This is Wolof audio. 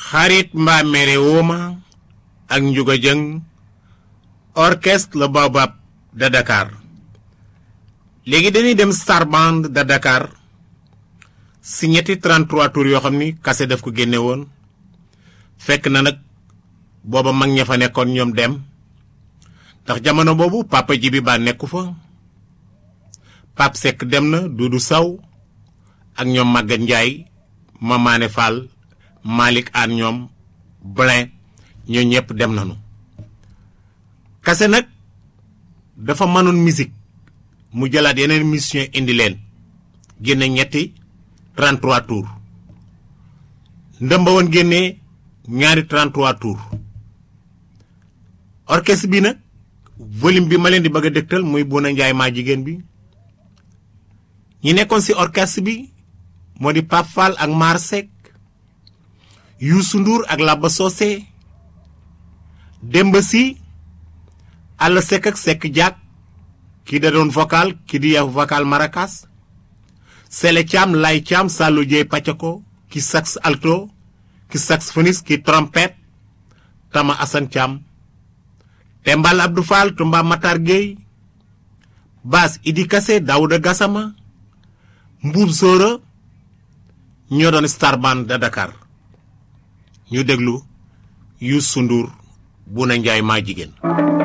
xarit mbaa mere wooma ak njuga jëng orchestre le Baobab de Dakar léegi dañuy dem Star Band de Dakar si ñetti 33 tours yoo xam ni kase daf ko génne woon fekk na nag booba mag ña fa nekkoon ñoom dem ndax jamono boobu papa ji bi ba nekku fa Pape Seck dem na Doudou Saw ak ñoom Maguette Ndiaye Mamaane Fall Malick Anne ñoom Blin ñoo ñëpp dem nañu kase nag dafa mënoon musique mu jëlaat yeneen mission indi leen génne ñetti 33 tours ndëmba woon génnee ñaari 33 tours orchestre bi nag volume bi ma leen di bëgg a dëgtal muy Bouna Ndiaye maa jigéen bi ñi nekkoon ci orchestre bi moo di Pape Fall ak Mar Seck Youssou Ndour ak Laba Socé Demba Sy Alla Seck ak Seck Diak kii da doon vocal kii di vocal maracas Sele Thiam Lay Thiam Sallou Dieye Pacako ki sax alto ki saxophoniste ki trompette Tama Assane Thiam Tembal Abdou Fall Tumba Matar Gueye basse Idi Kassé Daouda Gassama Mbuub Sóora ñoo doon Star Band de Dakar ñu déglu Youssou Ndour Bouna Ndiaye maa jigéen